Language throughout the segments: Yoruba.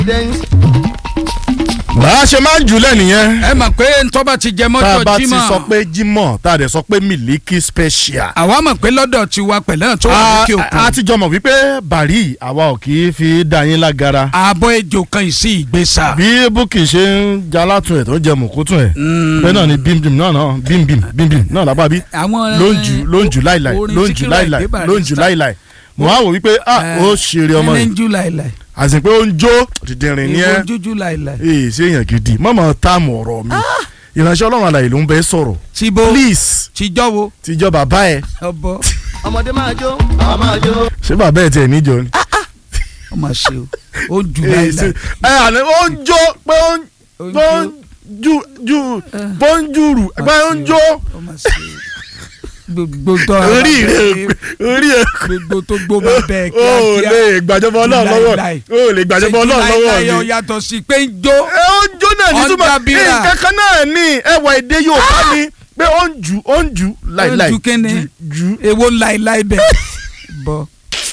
bá a ṣe máa ń jùlẹ̀ nìyẹn ẹ mọ̀ pé ntọ́ba ti jẹ tá a mọ́tò bá ti jímọ̀ sọ pé jímọ̀ tá a dẹ̀ sọ pé mílíkì special. àwa mọ̀ pé lọ́dọ̀ tiwa pẹ̀lẹ́ tó wà a lókè a òkun ti jọ mọ̀ wípé bàrí àwa ò kì í fi dá yín lágara. ààbọ̀ ejò kan ìsí ìgbésà. bí búkì ṣe ń jalátun ẹ̀ tó ń jẹ mùkútùn ẹ̀ bẹ́ẹ̀ náà ni bímbím náà náà bímbím bímbím náà lápá bí àwọn ló ń jù ló ń jù láìláì orin ló ń jù Síkírù láìláì Àyìndé ló ń jù Barrister. láìláì mo á wò wípé ah ó ṣeré ọmọ ẹni rẹ̀ ń jù láìláì àti pé ó ń jó dìdìrín ní ẹ́ ìwọ jújú láìláì. ee ṣé èèyàn gidi mọ̀mọ́ táàmù ọ̀rọ̀ mi ìránṣẹ́ ọlọ́run àlàyé ló ń bẹ sọ̀rọ̀ tìbò please tìjọ́wọ́ tíjọ́ bàbá ẹ̀ ọbọ̀ ọmọdé máa jó àwọn máa jó. ṣé bàbá ẹ̀ tiẹ̀ níjọ ni. ọmọ ṣe o ó ń jù Ee, ṣe- láìláì. ẹ àná ó ń jó pé ó ń Ó ń pé ó ń ju ju pé ó ń jùrù pé ó ń jó ọmọ ṣe o gbogbo tó orí rẹ̀ orí ẹ̀ gbogbo tó gbó bá bẹ́ẹ̀ o ò lè gbàjọba ọlọ́run lọ́wọ́ Láíláí. o ò lè gbàjọba ọlọ́run lọ́wọ́ láìláì ó mi. yàtọ̀ sí pé ń jó ẹ ó ń jó náà ní Ọ̀n túmọ̀ dábìrà. nǹkan kan náà ní ẹwà èdè Yorùbá ni pé ó ń jù ó ń jù láìláì ju kíni jù èwo láìláì bẹ́ẹ̀ bọ́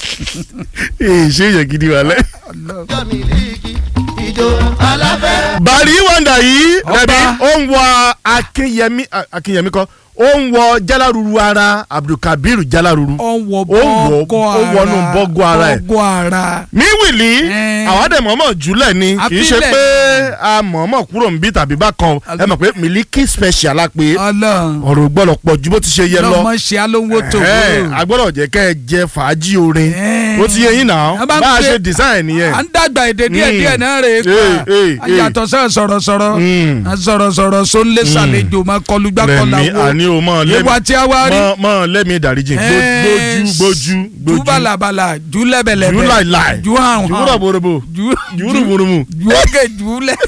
ee ṣé èèyàn gidi wà lẹ́. ọjọ́ mi líìkì ìjó aláfẹ́. bàrí wàndà yìí Ọba. rẹbi ó ń wọ akínyẹmí akínyẹmí kọ ó ń wọ jalaruru ara abdulkabir jalaruru ọwọ́ Ó wọ̀- bọ́gọ́ ó ara wọnú bọ́gọ́ ara ẹ̀. bọ́gọ́ ara míwìlì Eh. àwọn àdè mọ̀ọ́mọ̀ jùlẹ̀ ni kì í ṣe Àfilẹ̀. pé a mọ̀ọ́mọ̀ kúrò níbí tàbí bákan ẹ mọ̀ pé mílíkì special la pé ọlọ́run ọ̀rọ̀ gbọ́dọ̀ pọ̀ ju bó ti ṣe yẹ lọ lọ́mọ ṣe alówó tó Ẹ̀, a gbọ́dọ̀ jẹ́ kẹ́ ẹ jẹ fàájì orin Eh. ó ti yẹ yín náà A bá ń bá a pè- ṣe design nìyẹn à ń dàgbà èdè díẹ̀ Mm. díẹ̀ náà rè é Eh, eh, pa eh. yàtọ̀ sẹ́ sọ̀rọ̀sọ̀rọ̀ Mm. sọ̀rọ̀sọ̀rọ̀ sónlé sàlejò máa kọlu gbàkọlà rẹmi àní wo o mọ ìwà tí a wá rí mọ mọ lẹ́mi ìdáríjì gbójú gbójú jù gbójú balabala jù lẹ́bẹ̀lẹ́bẹ̀ jù láìláì jù hàn jù hàn rọ̀bọ̀rọ̀bọ̀ jù jù rùmùrùmù. jù ókè jù lẹ̀.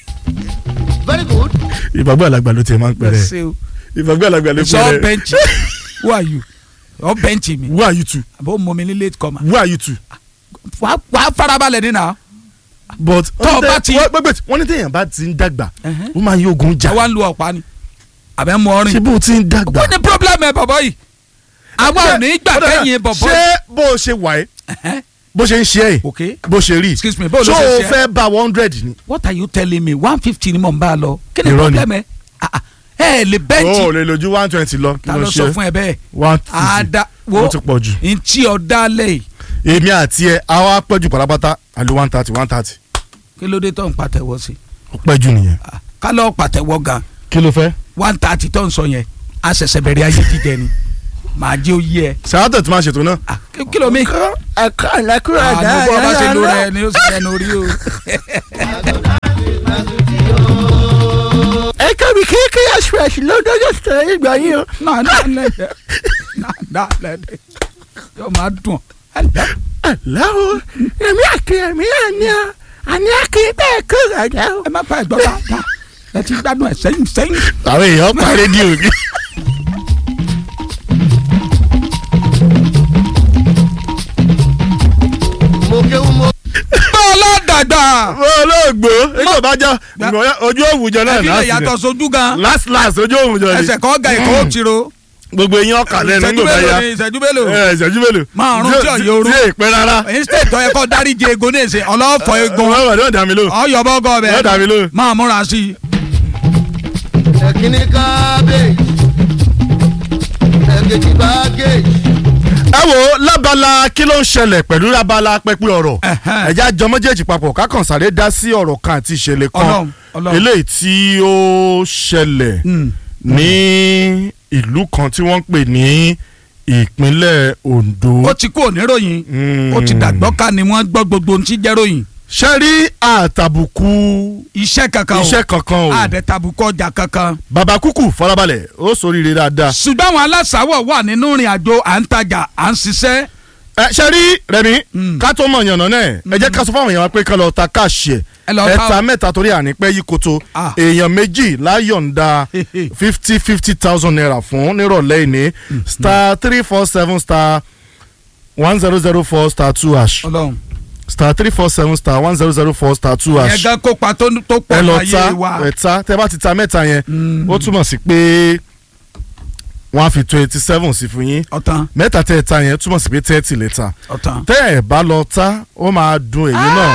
very good. ìgbàgbọ́ àlàgbà ló tiẹ̀ máa ń pẹ̀rẹ̀ Ṣé o? ìgbàgbọ́ àlàgbà ló It's all pẹ̀rẹ̀ bench who are you ọ bẹ́ǹchì mi who are you two àbó mọ mi ní late comer who are you two. wàá wàá farabalẹ̀ nínú but Tó o bá ti- wọ́n ní téèyàn bá ti ń dàgbà ó máa ń yógun jà àwa ń lu ọ̀pá ni àbẹ̀ mọ ṣé ọrin bó o ti ń dàgbà. kó ní problem ẹ bọ̀bọ̀ yìí àwa ò ní gbà kẹ́yìn bọ̀bọ̀ ṣé bó o ṣe wà ẹ́ bó ṣe ń ṣe ẹ́ ok bó ṣe rí excuse me bó ṣó ló ṣe o ṣe ẹ́? fẹ́ bá one hundred ni. what are you telling me one fifty ni mò ń bá a lọ kí ni Irọ́ ni. problem ẹ Ah, ah, ẹ lè o ò bẹ́ǹchì lè lójú one twenty lọ kí ta ló ló sọ ṣe fún ẹ bẹ́ẹ̀ one fifty àdá wo ó ti pọ̀ jù. ntí ọ̀dà lẹ̀ èmi àti ẹ àwa pẹ́jù pátápátá àlè one thirty one thirty kí ló dé tó ń pàtẹ́wọ́ sí ó pẹ́jù nìyẹn. Ah, ká lọ́ọ́ pàtẹ́wọ́ gan kí ló fẹ́. one thirty tó ń sọ yẹn a ṣẹ̀ṣẹ̀ bẹ̀rẹ̀ ayé jíjẹ ni màá jẹ́ oyé ẹ sàátẹ̀ tí máa ṣètò náà. Ah, kí kí ló mi. ẹ̀ka ìlẹ́kùrọ̀ ẹ̀dá àdúgbò ọba ṣe lo rẹ ni ó sì lẹnu orí o. ẹ̀ka mi kéèké express ló dọ́jọ́ sọ̀rọ̀ ìgbà yìí o. náà náà lẹ́dẹ̀ náà lẹ́dẹ̀ yóò máa dùn. aláwo èmi àti èmi àní à àní àkì bẹ́ẹ̀ kó rẹ̀ o. ẹ má pa ẹ̀gbọ́n bá dá ẹ ti gbádùn ẹ sẹ́yìn sẹ́yìn. àwọn èèyàn pa rédíò mi. mo kéwu mo. bọ́ọ̀lù dàgbà. olóògbé nígbà bá já ojú òwújọ náà ẹbí lè láti yàtọ̀ sojú gan. last last ojú òwújọ ni ẹsẹ̀ kan ga ìkọ́ òtiro. gbogbo eyín ọkà lẹ́nu ìṣẹ́jú nígbà bá mélòó yá ni ìṣẹ́jú mélòó. ẹ ìṣẹ́jú mélòó. Márùn-ún tí ọ̀yẹ́ orú. tí èèpẹ́ rárá. instead tó yẹ kó dáríje egun ní ìsìn ọlọ́fọ̀ egun. ọmọ ìwádìí ọ̀dà mi lò. ọyọ bọ́gọ́ Yóò dà mí bẹ́ẹ̀ lóhùn. máa múra sí i. ẹ̀kíní kábéèjì ẹ̀kejì bágéèjì. ẹ wo lábala kí ló ń ṣẹlẹ̀ pẹ̀lú lábala pẹ́pẹ́ ọ̀rọ̀ Ẹ̀hẹ́n. ẹ̀já jọ méjèèjì papọ̀ kákan sáré dá sí ọ̀rọ̀ kan àti ìṣẹ̀lẹ̀ kan Ọlọ́run, Ọlọ́run. eléyìí tí ó ṣẹlẹ̀ Mm. ní ìlú kan tí wọ́n ń pè ní ìpínlẹ̀ Ondo. ó ti kú oníròyìn Mm. ó ti dàgbọ́ ká ni wọ́n gbọ́ gbogbo ohun tí jẹ́ ròyìn ṣe rí àtàbùkù iṣẹ́ kankan o iṣẹ́ kankan o àdẹ̀tàbùkù ọjà kankan. bàbá kúkú farabalẹ̀ ó ṣoríire dáadáa. ṣùgbọ́n àwọn aláṣàwọ̀ wà nínú ìrìn àjò à ń tajà à ń ṣiṣẹ́. ẹ ṣe rí rẹmi Mm. ká tó mọ yànnà náà ẹ jẹ́ ká sọ fáwọn èèyàn wa pé ká lọ ta káàṣì ẹ̀ Ẹ lọ ta ẹ̀ta o. mẹ́ta torí ànípẹ́ yí koto Ah. èèyàn méjì láyọ̀ǹda fifty fifty thousand naira fún nírọ̀lẹ́ ìní star three four seven star one zero zero four star two hash ọlọ́run star three four seven star one zero zero four star two yẹn hash gan kópa tó tó ẹ pọ̀ lọ láyé ta wa. ẹ ta tẹ bá ti ta mẹ́ta yẹn Mm. ó túmọ̀ sí pé wọ́n á fi twenty seven sí fún yín ọ̀tàn mẹ́ta tẹ́ ẹ ta yẹn túmọ̀ sí pé thirty lè ta ọ̀tàn. tẹ́ ẹ bá lọ ta ó máa dùn èyí náà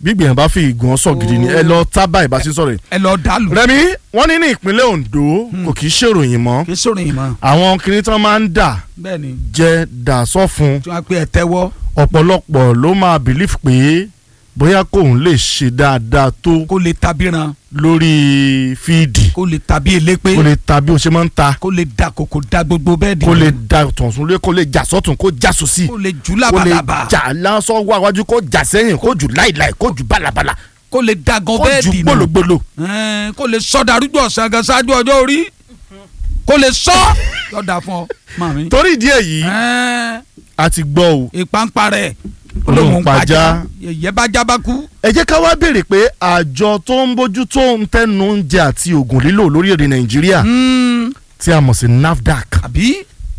gbígbìyànjú bá fi ìgàn sọ gidi ni ẹ lọ tábà ìbáṣe sọ̀rọ̀ yìí. ẹ lọ dàlù Rẹ̀mí wọ́n ní ní ìpínlẹ̀ Ondo kò kì í ṣèròyìn mọ́ kì í sọ̀rọ̀ yìí mọ́ àwọn kiri tí wọ́n máa ń dà bẹ́ẹ̀ ni jẹ́ dà sọ́fun tí wọ́n á pé ẹ tẹ́wọ́ ọ̀pọ̀lọpọ̀ ló máa bìlíf pé bóyá kóun lè ṣe dáadáa tó kó lè tabiran lórí fíìdì kó lè tabi elépé kó lè ta bí o ṣe máa ń ta kó lè da kòkò da gbogbo bẹ́ẹ̀ di kó lè da tọ̀sùn lé kó lè jà sọ́tún kó jà sósì kó lè jù kó lè labalábá jà lásán wá wájú kó jà sẹ́yìn kó jù láìláì kó jù bálabàlà kó lè da gan kó bẹ́ẹ̀ jù di nù gbólógbóló. Ẹn, kó lè sọ darúgbó ọ̀sán gan ṣáájú ọjọ́ orí kó lè sọ yọ̀dà fún ọ màmí. torí ìdí èyí Ẹn, a ti gbọ́ o ìpàǹpà rẹ̀ Olóhùn pajá. yẹ̀yẹ́ bá já bá kú. ẹ jẹ́ ká wá béèrè pé àjọ tó ń bójú tó ń tẹnu oúnjẹ àti oògùn lílò lórílẹ̀‐èdè nàìjíríà Mm, tí a mọ̀ sí NAFDAC àbí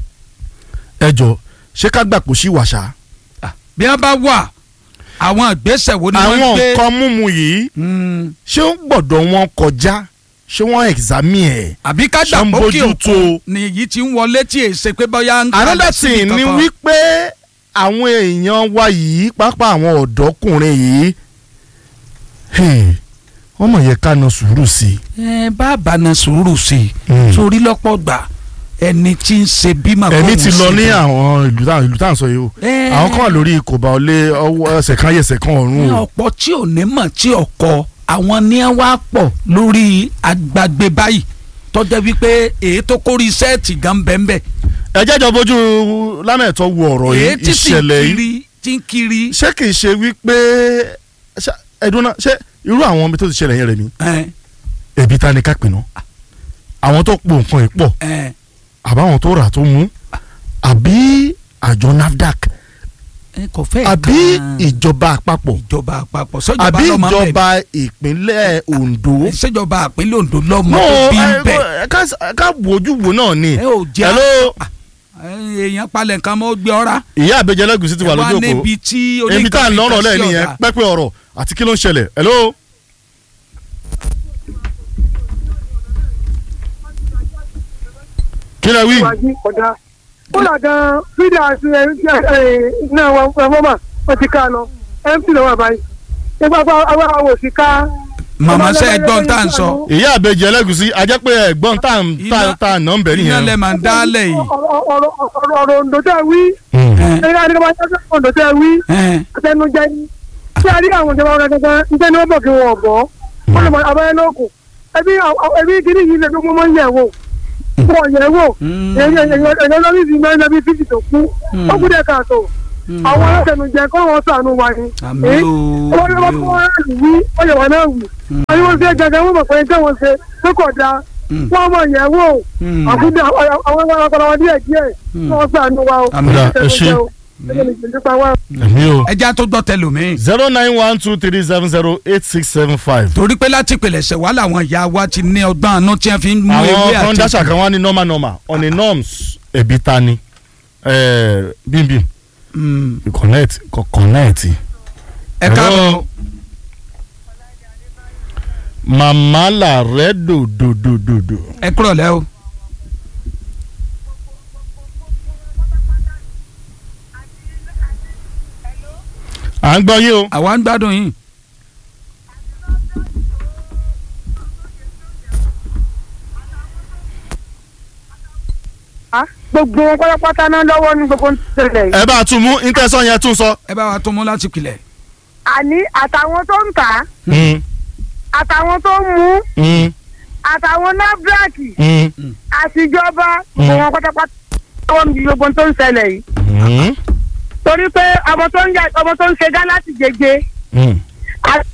ẹ jọ ṣé ká gbà kó sí wàṣà. bí wọ́n bá wà àwọn ìgbésẹ̀ wo ni wọ́n àwọn gbé. nǹkan mímu yìí Mm, ṣé ó gbọ́dọ̀ wọn kọjá ṣé wọ́n examine ẹ̀. àbí ká Ṣé ń dàpọ̀ kí bójú tó? òkun ni èyí ti ń wọlé tí èsè pé bóyá ń another kalẹ̀ síbi thing ni kankan. wípé àwọn èèyàn wa yìí pápá àwọn ọ̀dọ́kùnrin yìí hey, wọ́n mọ̀ yẹ ká na sùúrù sí ẹ bàbá na sùúrù sí i Mm. sórí lọ́pọ̀ gbà ẹni tí ń ṣe bímọ i. ẹ̀mí kóhun ti lọ ṣe ní bímọ. àwọn ìlú tá ìlú tá à ń sọ yìí o Ẹ. àwọn kan wà lórí ìkòbá ọlé ọwọ́ ẹsẹ̀ kan ayẹsẹ̀ kan ọ̀run ní o ọ̀pọ̀ tí ò ní mọ̀ tí ọkọ àwọn ní ẹ wá pọ̀ lórí agbègbè báyìí tọ́jà wípé èyí tó kórìí sẹ́ẹ̀tì gan bẹ́ẹ̀ ẹ jẹ́jọ́ bójú lámẹ̀tọ́ wo ọ̀rọ̀ èyí yìí tí sì ń ìṣẹ̀lẹ̀ yìí kiri tí ń kiri ṣé kìí ṣe wípé ṣá- ẹ̀dùn náà ṣé irú àwọn ibi tó ti ṣẹlẹ̀ yẹn rẹ̀ mí ẹ ẹ̀bí ta ni ká pè náà àwọn tó po nǹkan yìí pọ̀ ẹ àbáwọn tó rà tó mú àbí àjọ NAFDAC ẹ kò fẹ́ àbí kan ìjọba àpapọ̀ ìjọba àpapọ̀ sọ́jọba àbí lọ́mọ bẹ́ẹ̀ ìjọba ìpínlẹ̀ Ondo. ni ṣèjọba àpínlẹ̀ Ondo lọ́mọ no tó bí ń ẹ bẹ̀ ẹ ká- ká wojú wo náà ni. ẹ ò jẹ́ hello ẹ, èèyàn palẹ̀ nǹkan mọ́ gbé ọ́ra ìyá àbẹjẹ lẹ́gùsí ti wà ẹ wá lójú òkú níbi tí ibi tá à ń lọ́rọ̀ lẹ́ẹ̀ nìyẹn ọ̀dà. pẹ́pẹ́ ọ̀rọ̀ àti kí ló ń ṣẹlẹ̀ hello. kí lẹ wí. wájú ọ̀dà ó là gan fídíò àti ẹ náà wọn mọ́mà wọ́n ti ká a lọ mc lọ́wọ́ àbáyé nígbà pé àwọn àwọn òsì ká. màmá sẹ́ ẹ gbọ́n tá à ń sọ ìyá àbẹjẹ lẹ́gùsí ajẹ́ pé ẹ̀gbọ́n tá à ń tá Iná- tá à ná ń bẹ̀ iná lẹ nìyẹn. máa ń dálẹ̀ yìí ọ̀rọ̀ ọ̀rọ̀ ọ̀rọ̀ ọ̀rọ̀ òǹdó tẹ́ wí Hmm. ẹ, ẹ̀ka àdìgbà máa ń tẹ́tẹ́ òǹdó tẹ́ wí ẹ, àtẹnujẹ ni tí a rí àwọn ìjọba ọ̀rẹ́ gangan níjẹ́ ni wọ́n bọ̀ kí wọ́n bọ̀ wọ́n lè mọ abẹ́rẹ́ lókun ẹbí ẹbí kiri yìí lè dúró mọ́ yẹ̀ wò wọ́n yẹ̀ wò Mm. èyàn lórí ìsìn mẹ́rin lẹ́bí fífi tó kú Mm. ó kú dẹ̀ káàtó Mm. àwọn alátẹnujẹ kọ́ wọn sànù wa ni Àmì Eh, o, wọ́n ní wọ́n àmì fún o. wọn wí wọ́n yẹ̀ wọ́n náà wì Mm. àbí wọ́n fi gẹ́gẹ́ wọ́n mọ̀ pé ẹjẹ́ wọn ṣe tó kọ̀ da Mm. wọ́n mọ̀ yẹ̀ wò Mm. àkúdẹ àwọn ọlọ́kọ̀ọ́lọ́ wọn díẹ̀ díẹ̀ Mm. wọ́n sànù wa o Àmì o, ẹ ṣé. èmi o. ẹja tó gbọ́ tẹlòmíì zero nine one two three seven zero eight six seven five. torí pé láti ìpìlẹ̀ṣẹ̀ wà láwọn ìyá wa ti ní ọgbọ́n àánú tí wọ́n fi ń mú ewé àwọn kan àti dáṣà kan wá ní normal normal on the norms ẹ̀bí ta ni eh, bímbím Mm. connect kò connect. ẹ káàbọ̀ Hello. màmá là rẹ dòdòdòdòdò. ẹ kúrọ̀ lẹ́ o. à ń gbọ́ yín o. àwa ń gbádùn yín. gbogbo wọn pátápátá náà lọ́wọ́ ní gbogbo ń tẹ̀lé yìí. ẹ bá a tún mú intẹ́sán yẹn tún sọ. ẹ bá wa tó mú láti ìpìlẹ̀. àní àtàwọn tó ń tà á Mm, àtàwọn tó ń mú mm, àtàwọn nábíàkì mm, àtijọba gbogbo wọn pátápátá lọ́wọ́ ní gbogbo tó ń ṣẹlẹ̀ yìí. mm, torí pé ọmọ tó ń yà ọmọ tó ń ṣe gá láti jẹjẹ mm. à-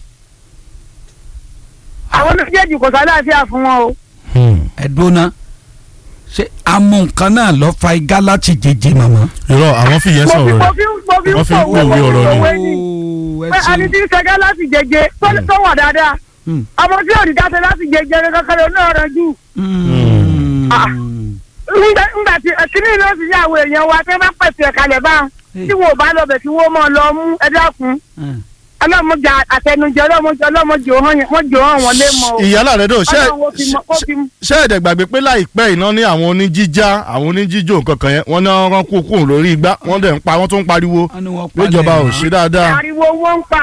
àwọn méjèèjì kò sálàáfíà fún wọn o. Mm. ẹ dóná ṣé amú nǹkan náà lọ fa igá láti jẹjẹ màmá. irọ́ àwọn fi yẹn mo fi sọ̀rọ̀ mo rẹ̀. fi mo fi Wọ́n fi ń pòwe pòwe ọ̀rọ̀ ni. pòwe ni Ooo, ẹ pé ṣeun. ẹni tí ń ṣe gá láti jẹjẹ tó- tó wà dáadáa Mm. ọmọ tí ò ní dáṣe láti jẹjẹ kankan náà rẹ jù. Mm. Ah. ńgbà ńgbà tí kíní ló sì yà àwọn èèyàn wa tí wọ́n bá pèsè ẹ̀kalẹ̀ bá tí wọn ò bá lọ bẹ̀ tí wọ́n mọ̀ lọ mú ẹ dákun Mm. ọlọ́mọdé àtẹnujẹ ọlọ́mọdé ọlọ́mọdé wọ́n jò hàn wọ́n lé mọ́ o. ìyálà rẹ dò ṣe Ọlọ́run ó fi mọ- ó fi mọ- ṣe ẹ̀dẹ̀ gbàgbé pé láìpẹ́ iná ní àwọn oníjíjá àwọn oníjíjó nǹkan kan yẹn wọ́n ní wọ́n kú kúrò lórí igbá wọ́n dẹ̀ ń pa wọ́n tún ń pariwo Wọ́n ní wọ́n palẹ̀ péjọba ò mọ́. ṣe dáadáa. ariwo owó ń pa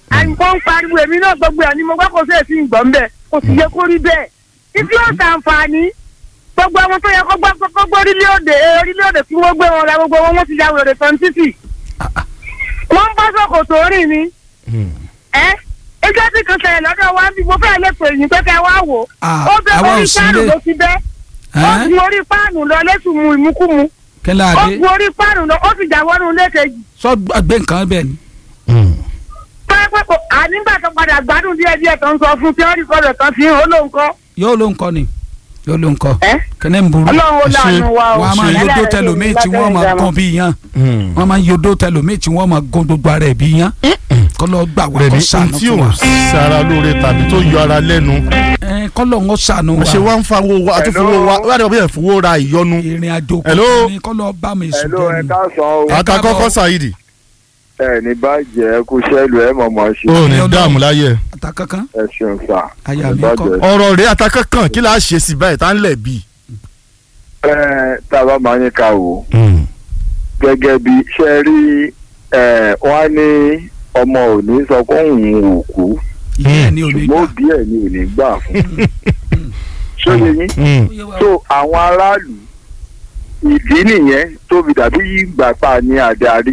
àìmọ́ ń pariwo èmi náà gbogbo ẹ̀ ni mo gbọ́ kó sí èsì ìgbọ̀n bẹ́ẹ̀ kò sì yẹ kó rí bẹ́ẹ̀ títí ó ṣàǹfààní gbogbo àwọn tó yẹ kó gbọ́ kó gbọ́ orílẹ̀-èdè orílẹ̀-èdè tí wọ́n gbé wọn ra gbogbo wọn wọ́n ti ya wèrè tán títì wọ́n ń bá sọ̀kòtò rìn ni ẹ́ ẹjọ́ tí kan ṣẹlẹ̀ lọ́dọ̀ wa ń bí mo fẹ́ lè pè yín pé kẹ́ wá wò Ah, ó bẹ àwa ò orí sí páànù ilé. ló ti bẹ́ ó Ẹ́n? gun orí páànù lọ lẹ́sùn mu ìmúkúmu kẹlẹ́ ó adé gun orí páànù lọ ó sì jà wọnú lẹ́kẹ̀jì sọ gbé nǹkan bẹ́ẹ̀ ni. pẹ́ẹ́pẹ́ kò ànígbà tó padà gbádùn díẹ̀ díẹ̀ tó ń sọ fún tí wọ́n rí kọ́dọ̀ tán fi hàn ó lóun kọ́ yóò ló ń kọ́ ni yóò ló ń kọ́ ẹ́ kẹ́nẹ́ ń burú ọlọ́run ó láàánú wa o. wọ́n á máa yodó tẹlòmíì tí wọ́n máa gan bí yan wọ́n máa yodó tẹlòmíì tí wọ́n máa gan gbogbo ara ẹ̀ bí yan kọ́lọ́ gbà wá rẹ̀ kó ní sànù tí fún ò wa sara lóore tàbí tó yọ ara lẹ́nu Ẹ, kọ́lọ́ ń sànù ṣe wa wá ń fa owó wa àtúfowó wa wá dẹ̀ bí ẹ̀ fowó ra ìyọnu ìrìn àjò Hello? kọ̀ọ̀kan ni kọ́lọ́ bá mi sùn Hello, ẹ bẹ́ẹ̀ ni. káàsán o. Ẹ ata káàbọ̀. kọ́kọ́ ṣàyídì ẹ ní bàjẹ́ kú sẹ́lù ẹ mọ̀mọ́ ṣe. ó ní Hello? dààmú láyé ata kankan ẹ ṣeun sà. Aya mi Ẹ kọ́. bàjẹ́. ọ̀rọ̀ rẹ̀ ata kankan kí la ṣe sí báyìí tá ń lẹ̀ bí. ẹ tá a bá máa ń ka wò gẹ́gẹ́ bí ṣe rí ẹ wọ́n á ní ọmọ òní sọ pé òun ò kú ìyá ẹ̀ ní òní ṣùgbọ́n gbà òbí ẹ̀ ni ò ní gbà fún. ṣóye yín so àwọn aráàlú ìdí nìyẹn tó fi dàbí ìgbà pa ní adarí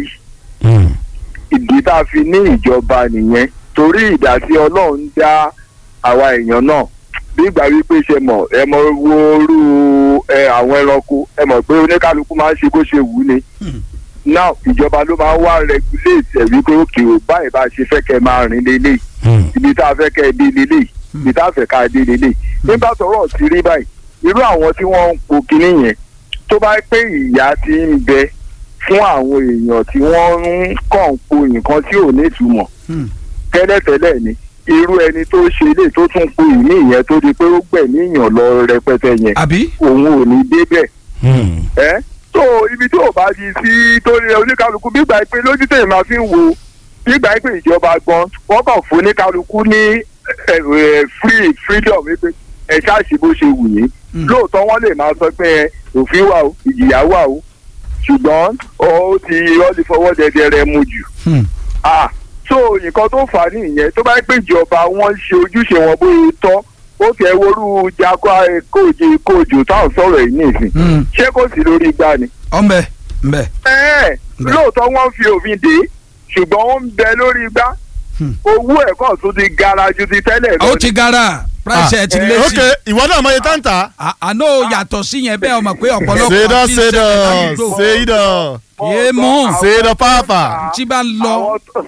ìdí tá a fi ní ìjọba nìyẹn torí ìdásí ọlọ́run dá àwa èèyàn náà bí ìgbà wípé ṣe mọ̀ ẹ mọ̀ wo orú ẹ àwọn ẹranko ẹ mọ̀ pé oníkálukú máa ń ṣe bó ṣe wù ú ni now ìjọba ló máa ń wá regulate ẹ̀ wípé òkè ò báyìí bá ṣe fẹ́ kẹ́ ẹ máa rìn lélẹ̀ ibi tá a fẹ́ kẹ́ ẹ dé lélẹ̀ ibi tá a fẹ́ ká ẹ dé lélẹ̀ nígbà tọ́rọ̀ ti rí báyìí irú àwọn tí wọ́n ń po kinní yẹn tó bá pé ìyá ti ń bẹ fún àwọn èèyàn tí wọ́n ń kàn po nǹkan tí ò ní ìtumọ̀ Hmm. tẹ́lẹ̀tẹ́lẹ̀ ni irú ẹni tó ṣe lè tó tún po ìní ìyẹn tó di pé ó gbẹ̀mí èèyàn lọ rẹpẹtẹ yẹn àbí òun ò ní débẹ̀ ẹ́ tó ibi tí ò bá di sí tó rí oníkálukú gbígbà pé lójú tèmi máa fi ń wo gbígbà pé ìjọba gan wọ́n kàn fún oníkálukú ní ẹ, ẹ, free freedom wípé ẹ ṣáàṣì bó ṣe wù yín Mm. lóòótọ́ wọ́n lè máa sọ pé ẹ, òfin wà o ìjìyà wà o ṣùgbọ́n ó ti ó ti fọwọ́ dẹdẹ rẹ mu jù Hmm. ah so nǹkan tó fà á nìyẹn tó bá yẹ pé ìjọba wọn ṣe ojúṣe wọn bóyá tọ́ ó kẹ́ worú jakọ kóòjì kóòjò táwọn sọ̀rọ̀ yìí nìsín Hmm. ṣé kò sí lórí igbá ni. ọ̀nbẹ ńbẹ ẹ́ẹ̀ Bẹ́ẹ̀. lóòótọ́ wọ́n fi òfin dè é ṣùgbọ́n ó ń bẹ lórí igbá Hmm. owó ẹ̀kọ́ tún ti gara ju ti tẹ́lẹ̀ lọ. ó ti gara price ẹ̀ ti lé ok sí ìwọ náà mọ iye tá ń tà. À- àná ò yàtọ̀ sí yẹn bẹ́ẹ̀ ọmọ pé ọ̀pọ̀lọpọ̀ ṣèdọ̀ tí ń ṣèdọ̀ ṣẹlẹ̀ ládùúgbò. ṣèdọ̀ yé mú ṣèdọ̀ pàápàá. tí bá ń lọ àwọn tó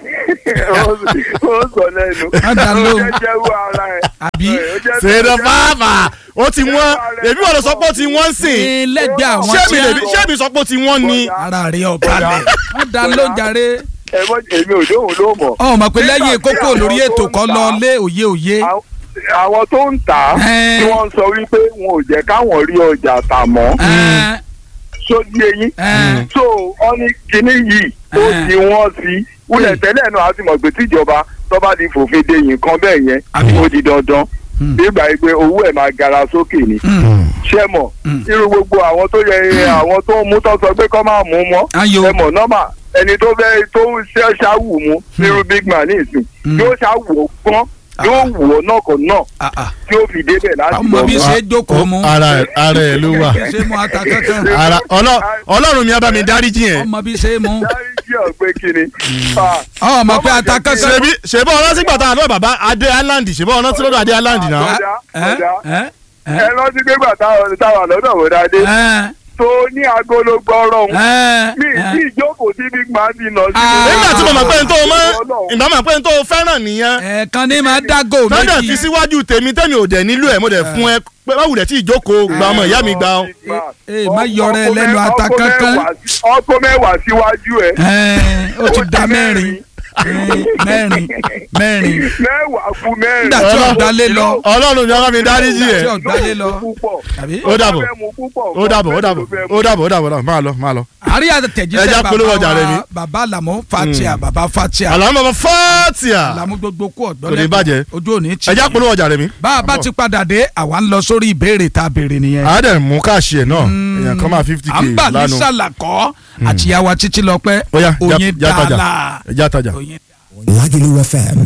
ó sọ lẹ́nu Má dá ó lóhùn. jẹ́ jẹ́wọ́ ara ẹ̀. àbí Ó jẹ́- ṣèdọ̀ pàápàá ó ti wọ́n èmi wà ló sọ pé ó ti wọ́n sìn. ní lẹ́gbẹ̀ẹ́ àwọn ṣé tí mi lè bí- ṣé mi sọ pé ó ti wọ́n ni. ara rẹ̀ ọ̀bà lẹ̀ wọ́n dá ló ń jàre ẹ mọ èmi ò dóhùn ló mọ̀. ọ̀ mọ̀ pé lẹ́yìn Nígbà tí kókó àwọn lórí tó ètò ń kan ta- lọ lé òye òye Àwọn- àwọn tó ń tà á Ẹ́ẹ̀. tí wọ́n ń sọ wípé wọn ò jẹ́ káwọn rí ọjà tà mọ́ Ẹ́ẹ̀, sódì eyín ẹ́ẹ̀, so wọ́n ní kinní yìí ó Ẹ́ẹ̀. ti wọ́n sí wúlẹ̀ tẹ́lẹ̀ náà á ti mọ̀ pé tíjọba tó bá di fòfin de nǹkan bẹ́ẹ̀ yẹn Àbí. ó di dandan Hmm. nígbà yìí pé owó ẹ̀ máa gara sókè ni hmm, ṣé mọ̀ Hmm. irú gbogbo àwọn tó yẹ àwọn tó ń mú tó sọ pé kọ́ máa mú mọ́ ayo ẹ mọ̀ nọ́mà ẹni tó fẹ́ tó ń ṣe ṣáwù mu irú big man ní ìsìn Hmm. yóò ṣáwù ó gbọ́n yóò wù ó náà kan náà ah, ah. tí ó fi débẹ̀ láti ọmọ bí lọ ṣe é jókòó mu ara ẹ̀ ara ẹ̀ ló wà. bí ṣe é mu ata kankan ara ọlọ- ọlọ́run mi á bá mi dáríjì yẹn. ọmọ bí ṣe é mu dáríjì ọ̀gbẹ́ kiri. ọmọ pé ata kankan ṣebí ṣebí ọ̀nà sígbà tá a lọ bàbá adé island ṣebí ọ̀nà sí lọ́dọ̀ adé island náà. Ọ̀dà, ẹ ọ̀dà. ẹ ẹ rántí pé gbà táwọn táwọn lọ́dọ̀ wò dáadé ẹ tó ní agolo gbọ́rọ̀ ń ẹ mi ẹ tí ìjókòó tí big man ti nà sí. Ah. nígbà tí mo mọ̀ pé n tó mọ́ Ọlọ́run. ìgbà mọ̀ pé n tó fẹ́ràn nìyẹn. ẹ̀ẹ̀kan ní máa dágò tọ́jà fi méjì síwájú tèmi tẹ́mi ò dẹ̀ nílò ẹ̀ mo dẹ̀ fún ẹ pé báwo dẹ̀ tí ìjókòó gba ọmọ ìyá mi gba ọ. Eh, má yọrẹ lẹ́nu ata Ọkọ kankan. mẹ́wàá sí- ọkọ mẹ́wàá síwájú ẹ̀ ẹ ó ti Ó da di mẹ́rin Eh, mẹ́rin mẹ́rin mẹ́wàá kú mẹ́rin. nígbà tí Ọlọ́run. ọ̀dálé lọ ọlọ́run ni ọba mi dáríjì nígbà tí ẹ̀. ọ̀dálé lọ púpọ̀. àbí ó dàbọ̀ Ó fẹ́ mu púpọ̀. ó dàbọ̀ ó dàbọ̀ ó dàbọ̀ ó dàbọ̀ ó dàbọ̀ máa lọ máa lọ. àríyá Ẹ tẹ̀jíṣẹ́ jẹ́ bàbá polówó ọjà rẹ ni. wa bàbá làmú fatia bàbá fatia àlàmú ọmọ fọ́ọ̀tìà làmú gbogbo kú Kò ní ọ̀gbọ́n bàjẹ́. ojú òní tì ẹ já polówó ọjà rẹ mi. bá a bá ti padà dé àwa ń lọ sórí ìbéèrè tá a béèrè nìyẹn. a dẹ̀ mú káàṣì ẹ̀ náà èèyàn kan máa fifty k à ń bà ní lánàá. sàlàkọ́ àtìyàwó títí lọ pẹ́ ó yá já- oyin já tajà dàlà ẹ já tajà. oyin. Lagelu FM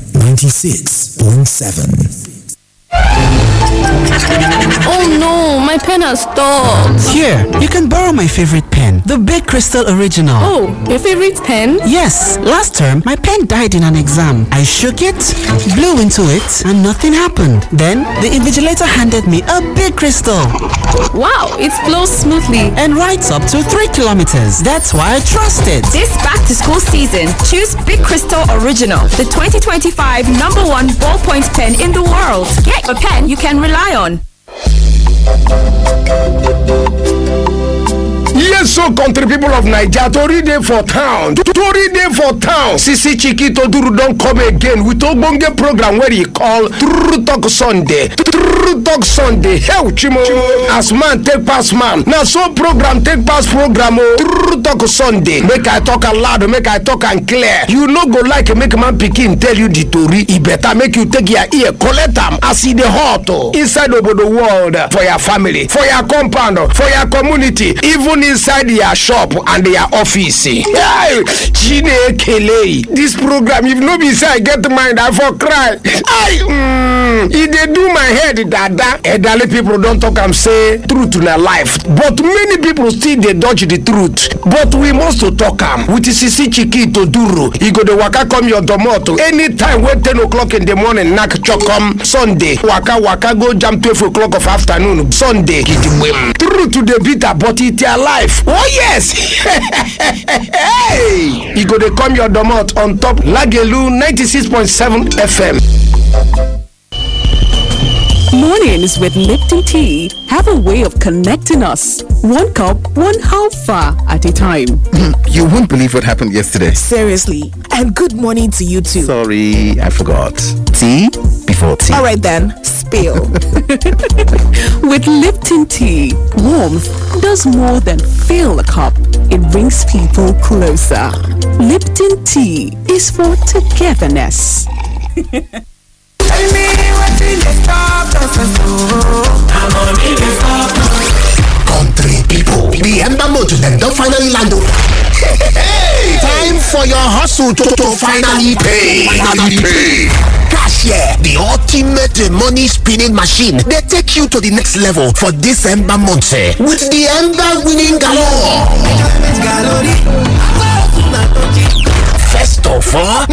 96.7. Oh no, my pen has stopped. Here, you can borrow my favorite pen, the Big Crystal Original. Oh, your favorite pen? Yes, last term my pen died in an exam. I shook it, blew into it, and nothing happened. Then the invigilator handed me a big crystal Wow, it flows smoothly. and writes up to 3 kilometers. That's why I trust it. This back to school season, choose Big Crystal Original, the 2025 number one ballpoint pen in the world. Get a pen you can rely on. yes so country people of naija tori dey for town tori dey for town sisi chiki toduru don come again with ogbonge program wey e call true talk sunday true talk sunday hell chimo as man take pass man na so program take pass program o true talk sunday make i talk am loud make i talk am clear you no go like make man pikin tell you the tori e better make you take your ear collect am as e dey hot o inside obodo world for your family for your compound for your community even inside your shop and your office. Hey, Chinekele, this program if no be say I get mind I for cry. I mm, e dey do my head dada. Elderly people don talk am say truth na life but many people still dey dodge the truth. But we must to talk am with Sisi Chiki Toduro. E go dey waka come your domot anytime wey ten o'clock in the morning knack chokom Sunday waka waka go jam twelve o'clock of afternoon Sunday gidigbem. Truth dey bitter but e their life. Oh yes! hey! E go dey come your domot on top Lagelu 96.7 FM. Mornings with Lipton Tea have a way of connecting us. One cup, one half far at a time. You won't believe what happened yesterday. Seriously. And good morning to you too. Sorry, I forgot. Tea before tea. All right then, spill. With Lipton Tea, warmth does more than fill a cup. It brings people closer. Lipton Tea is for togetherness. Country people, the Ember Motor them don finally land o. Hey, time for your hustle to, to finally pay. Finally pay. Cashier, the ultimate money spinning machine, they take you to the next level for this Ember month eh, with the Ember winning galore. First of all,